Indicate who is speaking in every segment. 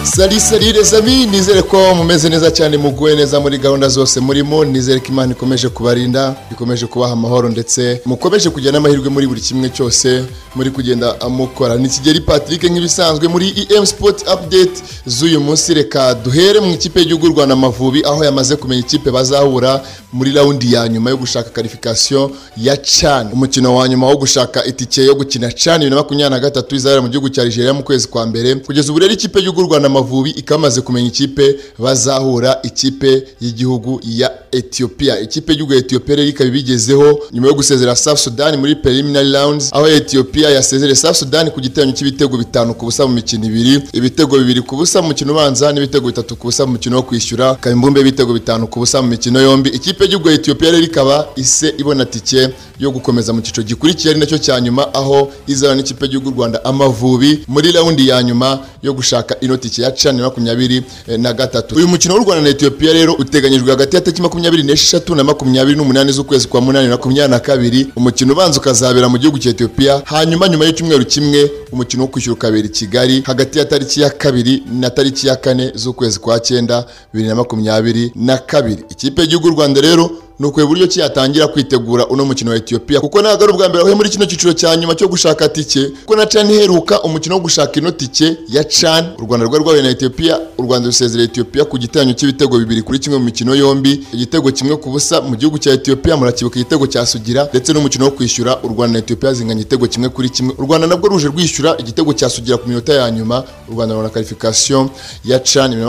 Speaker 1: sari sari les amis nizere ko mumeze neza cyane muguwe neza muri gahunda zose murimo nizere ko imana ikomeje kubarinda ikomeje kubaha amahoro ndetse mukomeje kujyana amahirwe muri buri kimwe cyose muri kugenda mukora ni kigeri patrick nk'ibisanzwe muri em sport update z'uyu munsi reka duhere mu ikipe y'igihugu y'u rwanda amavubi aho yamaze kumenya ikipe bazahura muri rawundi ya nyuma yo gushaka karifikasiyo ya cani umukino wa nyuma wo gushaka itike yo gukina cani bibiri na makumyabiri na gatatu izabera mu gihugu cya nigeria mu kwezi kwa mbere kugeza ubu rero ikipe y'igihugu y'u rwanda amavubi ikaba imaze kumenya ikipe bazahura ikipe y'igihugu ya etiyopiya ikipe y'igihugu ya etiyopiya rero ikaba ibigezeho nyuma yo gusezera south sudan muri preliminary rounds aho etiyopiya yasezereye south sudan ku giteranyo cy'ibitego bitanu ku busa mu mikino ibiri ibitego bibiri ku busa mu mukino ubanza n'ibitego bitatu ku busa mu mukino wo kwishyura ikaba imbumbe y'ibitego bitanu ku busa mu mikino yombi ikipe y'igihugu ya etiyopiya rero ikaba ise ibona tike yo gukomeza mu cyiciro gikurikira ari nacyo cya nyuma aho izana n'ikipe y'igihugu y'u rwanda amavubi muri raundi ya nyuma yo gushaka ino tike ya cani makumyabiri na gatatu uyu mukino w'u rwanda na etiyopiya rero uteganyijwe hagati ya tariki makumyabiri n'eshatu na makumyabiri n'umunani z'ukwezi kwa munani na makumyabiri na kabiri umukino ubanza ukazabera mu gihugu cya etiyopiya hanyuma nyuma y'icyumweru kimwe umukino wo kwishyura ukabera i kigali hagati ya tariki ya kabiri na tariki ya kane z'ukwezi kwa cyenda bibiri na makumyabiri na kabiri ikipe y'igihugu y'u rwanda rero ni ukureba uburyo ki yatangira kwitegura uno mukino wa etiyopiya kuko ntabwo ari ubwa mbere ahuye muri kino cyiciro cya nyuma cyo gushaka tike kuko na cani iheruka umukino wo gushaka ino tike ya cani u rwanda rwari rwahuye na etiyopiya u rwanda rusezera etiyopiya ku giteranyo cy'ibitego bibiri kuri kimwe mu mikino yombi igitego kimwe ku busa mu gihugu cya etiyopiya murakibuka igitego cya sugira ndetse n'umukino wo kwishyura u rwanda na etiyopiya zinganya igitego kimwe kuri kimwe u rwanda nabwo ruje rwishyura igitego cya sugira ku minota ya nyuma u rwanda rubona karifikasiyo ya cani bibiri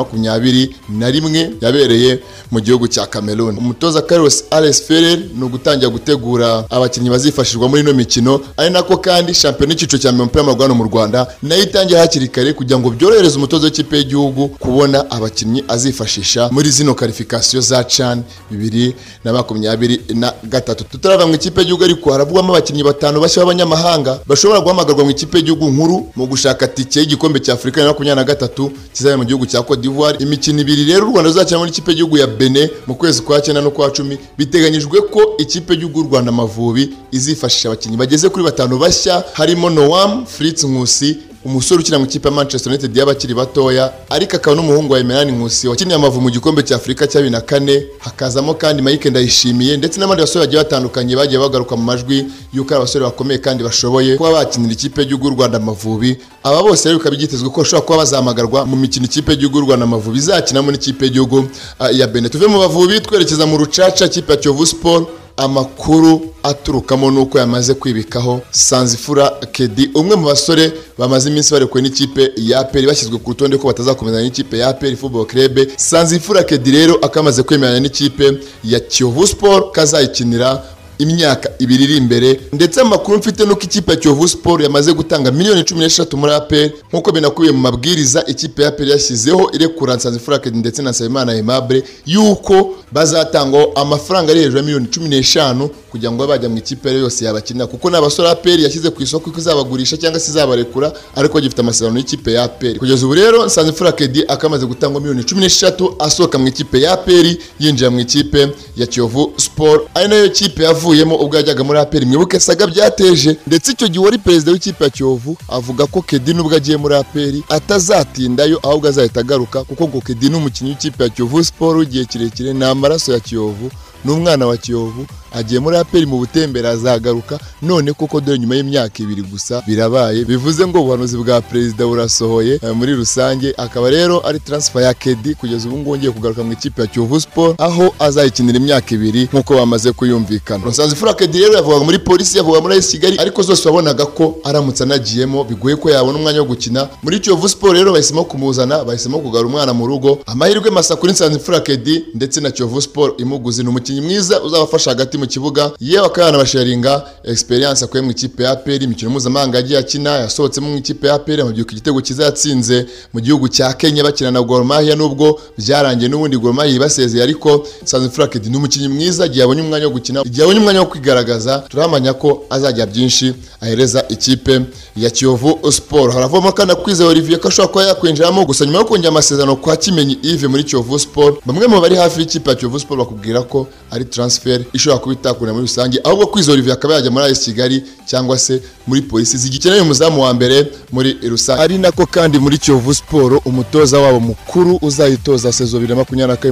Speaker 1: na makumyabiri na rimwe yabereye mu gihugu cya cameroon umutoza carlos Alex Ferrer ni ugutangira gutegura abakinnyi bazifashishwa muri ino mikino ari nako kandi shampiyona y'icyiciro cya mbere umupira w'amaguru hano mu Rwanda nayo itangiye hakiri kare kugira ngo byorohereze umutoza w'ikipe y'igihugu kubona abakinnyi azifashisha muri zino karifikasiyo za CHAN bibiri na makumyabiri na gatatu tutarava mu ikipe y'igihugu ariko haravugwamo abakinnyi batanu bashya b'abanyamahanga bashobora guhamagarwa mu ikipe y'igihugu nkuru mu gushaka tike y'igikombe cya Afurika ya makumyabiri na gatatu kizabera mu gihugu cya Cote d'Ivoire imikino ibiri rero u Rwanda ruzakina muri ikipe y'igihugu ya Benin mu kwezi kwa cyenda no kwa cumi biteganyijwe ko ikipe y'u Rwanda Amavubi izifashisha abakinnyi bageze kuri batanu bashya harimo Noam Fritz Nkusi umusore ukina mu ikipe ya Manchester United y'abakiri batoya ariko akaba n'umuhungu wa Emerani Nkusi wakiniye Amavubi mu gikombe cya Afurika cya bibiri na kane hakazamo kandi Mike Ndayishimiye ndetse n'abandi basore bagiye batandukanye bagiye bagaruka mu majwi y'uko ari abasore bakomeye kandi bashoboye kuba bakinira ikipe y'u Rwanda Amavubi aba bose rero bikaba byitezwe ko bashobora kuba bazahamagarwa mu mikino ikipe y'igihugu Rwanda Amavubi izakinamo n'ikipe y'igihugu ya Benin tuve mu bavubi twerekeza mu rucaca ikipe ya Kiyovu Sport amakuru aturukamo nuko yamaze kwibikaho sanzifura kedi umwe mu basore bamaze iminsi barekuwe n'ikipe ya peri bashyizwe ku rutonde ko batazakomezanya n'ikipe ya peri football club sanzifura kedi rero akamaze kwemeranya n'ikipe ya kiyovu sport kazayikinira imyaka ibiri iri imbere ndetse amakuru mfite nuko ikipe ya Kiyovu Sport yamaze gutanga miliyoni cumi n'eshatu muri APR nk'uko binakubiye mu mabwiriza ikipe ya APR yashyizeho irekura Nsanzimfura Kedi ndetse na Nsabimana Aimable yuko bazatangwaho amafaranga ari hejuru ya miliyoni cumi n'eshanu kugira ngo bajya mu ikipe yari yose yabakinira kuko ni abasore APR yashyize ku isoko ko izabagurisha cyangwa se izabarekura ariko gifite amasezerano y'ikipe ya APR kugeza ubu rero Nsanzimfura Kedi akamaze gutangwa miliyoni cumi n'eshatu asohoka mu ikipe ya APR yinjira mu ikipe ya Kiyovu Sport ari nayo kipe yavuye avuyemo ubwo yajyaga muri APR mwibuke saga byateje ndetse icyo gihe wari perezida w'ikipe ya Kiyovu avuga ko Kedi nubwo agiye muri APR atazatindayo ahubwo azahita agaruka kuko ngo Kedi ni umukinnyi w'ikipe ya Kiyovu Sport igihe kirekire ni amaraso ya Kiyovu ni umwana wa Kiyovu agiye muri APR mu butembere azagaruka none koko dore nyuma y'imyaka ibiri gusa birabaye bivuze ngo ubuhanuzi bwa perezida burasohoye muri rusange akaba rero ari transfer ya Kedi kugeza ubu ngubu ngiye kugaruka mu ikipe ya Kiyovu Sport aho azayikinira imyaka ibiri nk'uko bamaze kuyumvikana Nsanzifura Kedi rero yavugaga muri polisi yavugaga muri AS Kigali ariko zose wabonaga ko aramutse anagiyemo bigoye ko yabona umwanya wo gukina muri Kiyovu Sport rero bahisemo kumuzana bahisemo kugarura umwana mu rugo amahirwe masa kuri Nsanzifura Kedi ndetse na Kiyovu Sport imuguze ni umukinnyi mwiza uzabafasha hagati mu kibuga yewe akaba yanabasharinga experience akuye mu ikipe ya APR imikino mpuzamahanga yagiye akina yasohotsemo mu ikipe ya APR amabyuka igitego cyiza yatsinze mu gihugu cya Kenya bakina na Gor Mahia nubwo byarangiye n'ubundi Gor Mahia ibasezeye ariko Nsanzifura Kedi ni umukinnyi mwiza igihe abonye umwanya wo gukina igihe abonye umwanya wo kwigaragaza turahamanya ko azajya byinshi ahereza ikipe ya Kiyovu Sport haravoma kandi akwize Olivier ko ashobora kuba yakwinjiramo gusa nyuma yo kongera amasezerano kwa Kimenyi Yves muri Kiyovu Sport bamwe mu bari hafi y'ikipe ya Kiyovu Sport bakubwira ko ari transfer ishobora kuba itakunda muri rusange ahubwo kwizo Olivier akaba yajya muri AS Kigali cyangwa se muri polisi zigikeneye umuzamu wa mbere muri rusange ari nako kandi muri Kiyovu Sport umutoza wabo mukuru uzayitoza sezo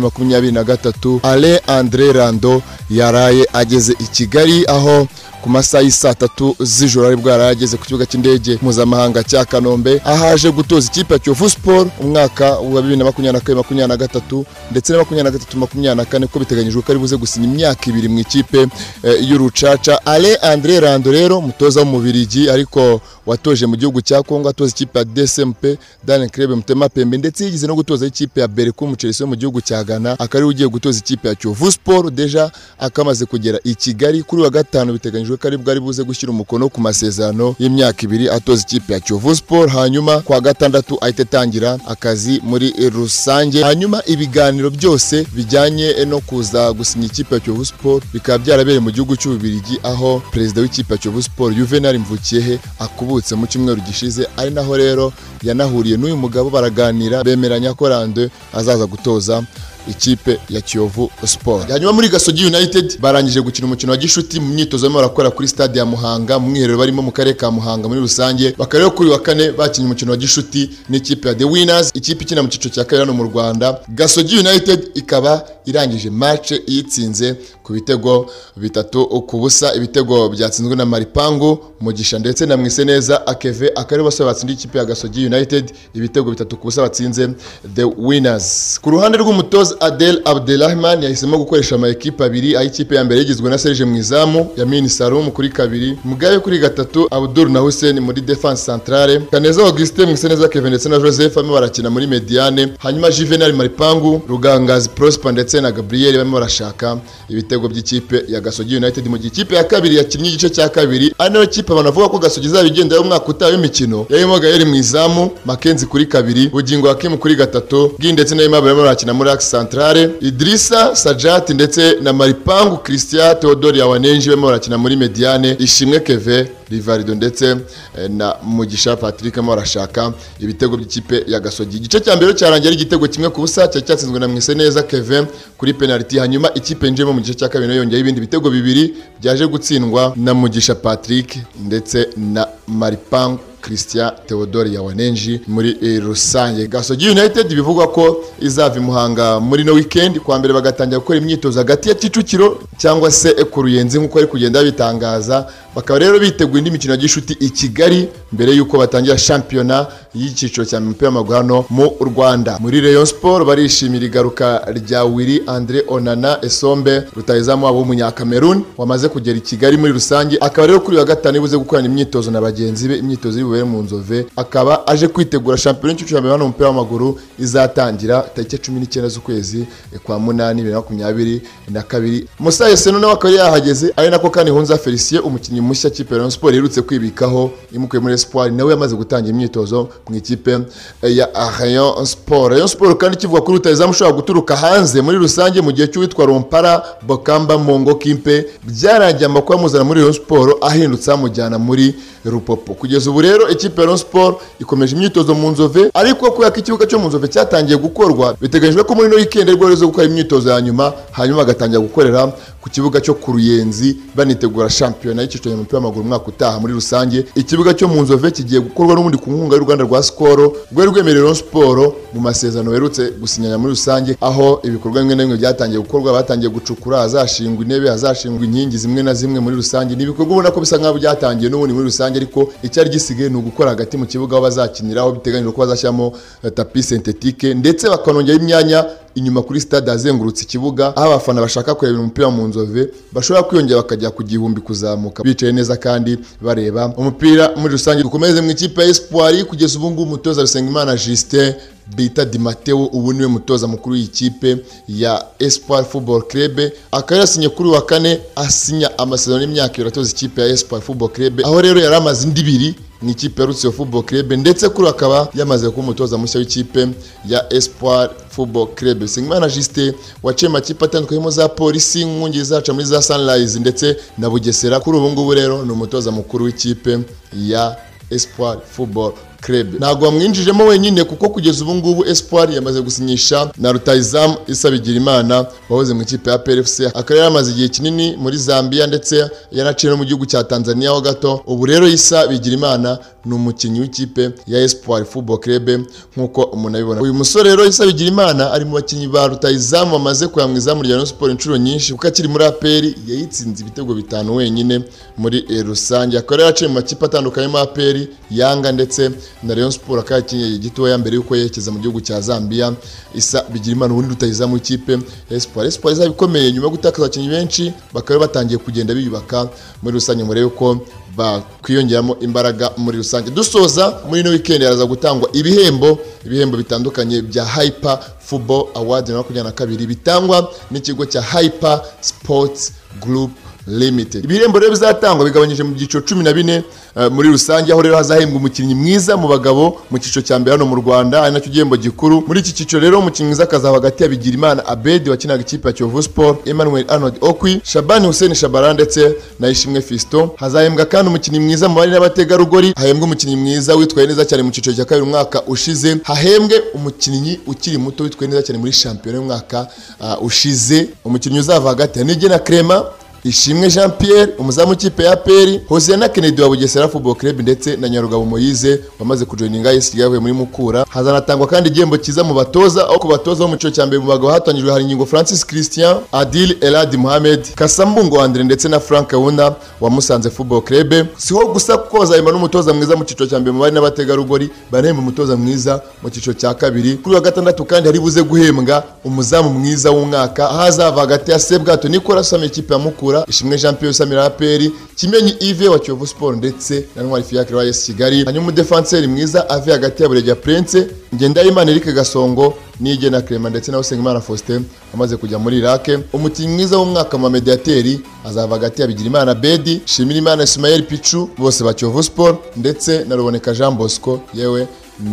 Speaker 1: 2024-2023 Alain André Rando yaraye ageze i Kigali aho ku masaha y'isaa tatu z'ijoro ari bwo yarageze ku kibuga cy'indege mpuzamahanga cya kanombe ahaje gutoza ikipe ya kiyovu siporo umwaka wa bibiri na makumyabiri na kane makumyabiri na gatatu ndetse na makumyabiri na gatatu makumyabiri na kane ko biteganyijwe ko ari buze gusinya imyaka ibiri mu ikipe eh, y'urucaca ale andre rando rero mutoza w'umubirigi ariko watoje mu gihugu cya kongo atoza ikipe ya dsmp dan krebe mutema pembe ndetse yigeze no gutoza ikipe ya bereku muceresi wo mu gihugu cya ghana akaba ariwe ugiye gutoza ikipe ya kiyovu siporo deja akamaze kugera i kigali kuri wa gatanu biteganyijwe biteganyijwe ko ari bwo ari buze gushyira umukono ku masezerano y'imyaka ibiri atoza ikipe ya Kiyovu Sport hanyuma kwa gatandatu ahita atangira akazi muri rusange hanyuma ibiganiro byose bijyanye no kuza gusinya ikipe ya Kiyovu Sport bikaba byarabereye mu gihugu cy'Ububirigi aho perezida w'ikipe ya Kiyovu Sport Juvenal Mvukiyehe akubutse mu cyumweru gishize ari naho rero yanahuriye n'uyu mugabo baraganira bemeranya ko Rando azaza gutoza ikipe ya Kiyovu Sport. Hanyuma muri Gasogi United barangije gukina umukino wa gishuti mu myitozo barimo barakora kuri stade ya Muhanga mu mwiherero barimo mu karere ka Muhanga muri rusange. Bakaba rero kuri wa kane bakinnye umukino wa gishuti n'ikipe ya The Winners, ikipe ikina mu cyiciro cya kabiri hano mu Rwanda. Gasogi United ikaba irangije match yitsinze ku bitego bitatu ku busa ibitego byatsinzwe na Maripangu Mugisha ndetse na Mwiseneza Akeve akari bose batsindiye ikipe ya Gasogi United ibitego bitatu ku busa batsinze The Winners. Ku ruhande rw'umutoza Adel Abdelrahman yahisemo gukoresha ama ekipe abiri aho ikipe ya mbere yigizwe na Serge Mwizamu Yamini Salum kuri kabiri Mugabe kuri gatatu Abdul na Hussein muri defense centrale Kaneza Augustin Mwiseneza Kevin ndetse na Joseph barimo barakina muri mediane hanyuma Juvenal Maripangu Rugangazi Prosper ndetse na Gabriel barimo barashaka ibitego by'ikipe ya Gasogi United mu gihe ikipe ya kabiri yakinnye igice cya kabiri ari nayo kipe abantu bavuga ko Gasogi izaba igenda y'umwaka utaha w'imikino yarimo Gael Mwizamu Mackenzie kuri kabiri Bugingo Hakim kuri gatatu Bwii ndetse na Aimable barimo barakina muri Axe Centrale Idrissa Sajati ndetse na Maripangu Christian Theodore Yawanenji barimo barakina muri Mediane Ishimwe Keve Rivarido ndetse eh, na Mugisha Patrick barimo barashaka ibitego by'ikipe ya Gasogi igice cya mbere cyarangiye ari igitego kimwe ku busa cyari cyatsinzwe na Mwiseneza Keve kuri penalty hanyuma ikipe yinjiyemo mu gice cya kabiri nayo yongeyeho ibindi bitego bibiri byaje gutsindwa na Mugisha Patrick ndetse na Maripangu Christian Theodore Yawanenji muri eh, rusange Gasogi United bivugwa ko izava i Muhanga muri no weekend kwa mbere bagatangira gukora imyitozo hagati ya Kicukiro cyangwa se eh, ku Ruyenzi nk'uko ari kugenda bitangaza bakaba rero biteguye indi mikino ya gishuti i Kigali mbere y'uko batangira shampiyona y'icyiciro cya mupira w'amaguru hano mu Rwanda muri Rayon Sport barishimira igaruka rya Willy Andre Onana Esombe rutayizamu wabo w'umunyakameruni wamaze kugera i Kigali muri rusange akaba rero kuri wa gatanu ibuze gukorana imyitozo na bagenzi be imyitozo y'ibubere mu nzove akaba aje kwitegura shampiyona y'icyiciro cya mbere hano mu mupira w'amaguru izatangira tariki cumi n'icyenda z'ukwezi kwa munani bibiri na makumyabiri na kabiri Musa Yeseno nawe akaba yari yahageze ari nako kandi Hunza Felicien umukinnyi mushya kipe ya Rayon Sport iherutse kwibikaho imukuye muri Espoir nawe yamaze gutangira imyitozo mu ikipe eh, ya Rayon Sport Rayon Sport kandi kivuga kuri rutayizamu ushobora guturuka hanze muri rusange mu gihe cy'uwitwa Rompara Bokamba Mongo Kimpe byarangiye amakuru amuzana muri Rayon Sport ahindutse amujyana muri Rupopo kugeza ubu rero ikipe ya Rayon Sport ikomeje imyitozo mu nzove ariko kubera ko ikibuga cyo mu nzove cyatangiye gukorwa biteganyijwe ko muri no weekend rwo rezo gukora imyitozo ya nyuma hanyuma bagatangira gukorera ku kibuga cyo ku Ruyenzi banitegura shampiyona y'icyiciro cy'umupira w'amaguru umwaka utaha muri rusange ikibuga cyo mu nzove kigiye gukorwa n'ubundi ku nkunga y'u Rwanda rwa Skol rwari rwemerera Rayon Sport mu masezerano baherutse gusinyana muri rusange aho ibikorwa bimwe na bimwe byatangiye gukorwa batangiye gucukura hazashingwa intebe hazashingwa inkingi zimwe na zimwe muri rusange ni ibikorwa ubona ko bisa nk'aho byatangiye n'ubundi muri rusange ariko icyari gisigaye ni ugukora hagati mu kibuga aho bazakinira aho biteganyijwe ko bazashyiramo eh, tapi sentetike ndetse bakanongeraho imyanya inyuma kuri stade azengurutse ikibuga aho abafana bashaka kureba umupira mu nzove bashobora kwiyongera bakajya ku gihumbi kuzamuka bicaye neza kandi bareba umupira muri rusange dukomeze mu ikipe ya Espoir kugeza ubu ngubu umutoza Rusengimana Justin bita Di Matteo ubu niwe mutoza mukuru w'ikipe ya Espoir Football Club akaba yasinye kuri wa kane asinya amasezerano y'imyaka ibiri atoza ikipe ya Espoir Football Club aho rero yari amaze indi ibiri ni ikipe ya Rutsiro Football Club ndetse kuri akaba yamaze kuba umutoza mushya w'ikipe ya Espoir Football Club Singimana Justin waciye amakipe atandukanye za polisi inkungi zaca muri za Sunrise ndetse na Bugesera kuri ubu ngubu rero ni umutoza mukuru w'ikipe ya Espoir Football club ntabwo bamwinjijemo wenyine kuko kugeza ubu ngubu espoir yamaze gusinyisha na rutayizamu isa bigirimana wahoze mu ikipe ya PFC akaba yaramaze igihe kinini muri Zambia ndetse yanaciye no mu gihugu cya Tanzania ho gato ubu rero isa bigirimana ni umukinnyi w'ikipe ya Espoir Football Club nk'uko umuntu abibona uyu musore rero isa bigirimana ari mu bakinnyi ba rutayizamu bamaze kuya mu izamu rya Rayon Sport inshuro nyinshi kuko akiri muri APR yayitsinze ibitego bitanu wenyine muri eh, rusange akaba yaraciye mu makipe atandukanye mu APR Yanga ndetse na Rayon Sport akaba yakinnye gitoya mbere yuko yerekeza mu gihugu cya Zambia isa bigira imana ubundi rutayizamu ikipe ya Espoir Espoir izaba ikomeye nyuma yo gutakaza abakinnyi benshi bakaba batangiye kugenda biyubaka muri rusange murebe yuko bakwiyongeramo imbaraga muri rusange dusoza muri ino weekend haraza gutangwa ibihembo ibihembo bitandukanye bya Hyper Football Award na makumyabiri na kabiri bitangwa n'ikigo cya Hyper Sports Group limited ibihembo rero bizatangwa bigabanyije mu byiciro cumi na bine eh, muri rusange aho rero hazahembwa umukinnyi mwiza mu bagabo mu cyiciro cya mbere hano mu rwanda ari nacyo gihembo gikuru muri iki cyiciro rero umukinnyi mwiza akazaba hagati ya bigirimana abedi wakinaga ikipe ya kiyovu sport emmanuel arnold okwi shabani hussein shabara ndetse na ishimwe fisto hazahembwa kandi umukinnyi mwiza mu bari n'abategarugori hahembwa umukinnyi mwiza witwaye neza cyane mu cyiciro cya kabiri umwaka ushize hahembwe umukinnyi ukiri muto witwaye neza cyane muri shampiyona y'umwaka ah, ushize umukinnyi uzava hagati ya nigena crema ishimwe jean pierre umuzamu w'ikipe ya peri hose na kennedy wa bugesera football club ndetse na nyarugabo moyize wamaze kujoininga isi yavuye muri mukura hazanatangwa kandi igihembo cyiza mu batoza aho ku batoza bo mu cyiciro cya mbere mu bagabo hatangijwe hari ingingo francis christian adil elad mohamed kasambungo andre ndetse na frank wuna wa musanze football club siho gusa kuko bazahemba n'umutoza mwiza mu cyiciro cya mbere mu bari n'abategarugori barahemba umutoza mwiza mu cyiciro cya kabiri kuri wa gatandatu kandi hari buze guhembwa umuzamu mwiza w'umwaka aho azava hagati ya sebwato nicolas usama ikipe ya mukura Mukura Ishimwe Jean Pierre Samira APR Kimenyi Yves wa Kiyovu Sport ndetse na Ntwari Fiacre wa AS Kigali hanyuma defenseur mwiza ave hagati ya Bureja Prince Ngendahimana Eric Gasongo Nigena Clement ndetse na Usengimana Faustin amaze kujya muri Iraq umukinnyi mwiza w'umwaka mu mediateri azava hagati ya Bigirimana Bedi Shimirimana Ismael Pichu bose ba Kiyovu Sport ndetse na Ruboneka Jean Bosco yewe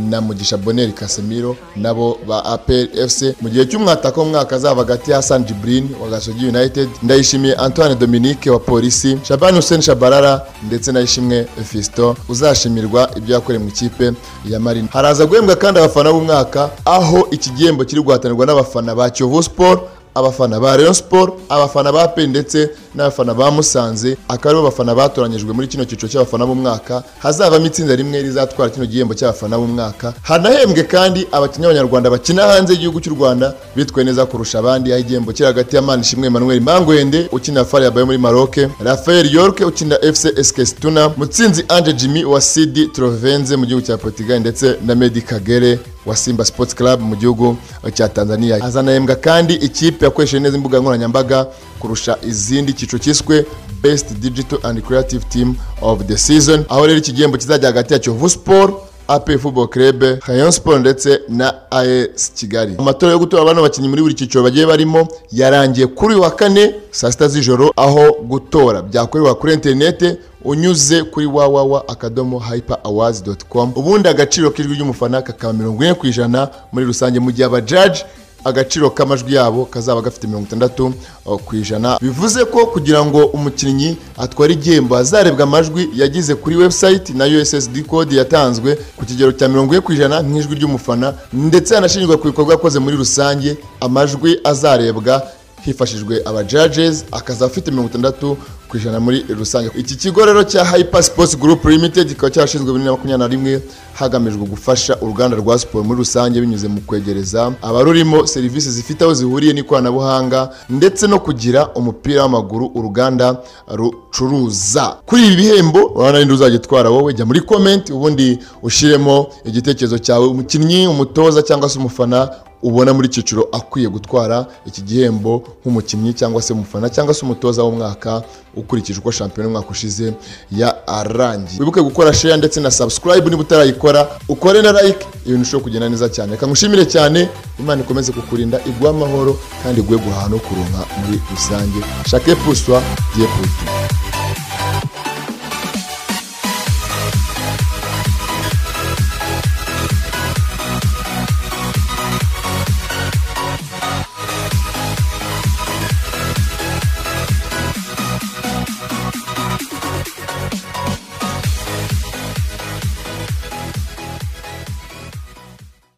Speaker 1: na Mugisha Boneri Casemiro nabo ba APR FC mu gihe cy'umwataka w'umwaka azaba hagati ya Hassan Jibrin wa Gasogi United Ndayishimiye Antoine Dominique wa Polisi Shaban Hussein Shabarara ndetse na Ishimwe Fiston uzashimirwa ibyo yakoreye mu ikipe ya Marine haraza guhembwa kandi abafana b'umwaka aho iki gihembo kiri guhatanirwa n'abafana ba Kiyovu Sport abafana ba Rayon Sport abafana ba pe ndetse n'abafana ba Musanze akaba aribo bafana batoranyijwe muri kino cyiciro cy'abafana b'umwaka hazavamo itsinda rimwe rizatwara kino gihembo cy'abafana b'umwaka hanahembwe kandi abakinnyi b'abanyarwanda bakina hanze y'igihugu cy'u Rwanda bitwaye neza kurusha abandi aho igihembo kiri hagati ya Manishimwe Emmanuel Mangwende ukinira Far Yabaye muri Maroc Rafael York ukinira FC Eskesituna Mutsinzi Ange Jimmy wa CD Trovenze mu gihugu cya Portugal ndetse na Medi Kagere wa Simba Sports Club mu gihugu cya Tanzania azanahembwa kandi ikipe yakoresheje neza imbuga nkoranyambaga kurusha izindi cyiciro cyiswe Best Digital and Creative Team of the Season aho rero iki gihembo kizajya hagati ya Kiyovu Sport AP Football Club Rayon Sport ndetse na AS Kigali amatora yo gutora abana bakinnyi muri buri cyiciro bagiye barimo yarangiye kuri uyu wa kane saa sita z'ijoro aho gutora byakorerwa kuri interinete unyuze kuri wawawa akadomo hyper awards com ubundi agaciro k'ijwi ry'umufana kakaba mirongo ine ku ijana muri rusange mu gihe abajaji agaciro k'amajwi yabo kazaba gafite mirongo itandatu uh, ku ijana bivuze ko kugira ngo umukinnyi atware igihembo hazarebwa amajwi yagize kuri website na ussd code yatanzwe ku kigero cya mirongo ine ku ijana nk'ijwi ry'umufana ndetse hanashingirwa ku bikorwa yakoze muri rusange amajwi azarebwa hifashishijwe aba judges akaza afite mirongo itandatu ku ijana muri rusange iki kigo rero cya hyper sports group limited kikaba cyarashinzwe muri makumyabiri na rimwe hagamijwe gufasha uruganda rwa siporo muri rusange binyuze mu kwegereza abarurimo serivisi zifite aho zihuriye n'ikoranabuhanga ndetse no kugira umupira w'amaguru uruganda rucuruza kuri ibi bihembo urabona ninde uzajya utwara wowe jya muri comment ubundi ushyiremo igitekerezo cyawe umukinnyi umutoza cyangwa se umufana ubona muri cyiciro akwiye gutwara iki gihembo nk'umukinnyi cyangwa se umufana cyangwa se umutoza w'umwaka ukurikije uko shampiyona umwaka ushize ya arangiye wibuke gukora share ndetse na subscribe niba utarayikora ukore na like ibintu ushobora kugenda neza cyane reka ngushimire cyane imana ikomeze kukurinda iguhe amahoro kandi iguhe guhaha no kuronka muri rusange shake puswa diye putu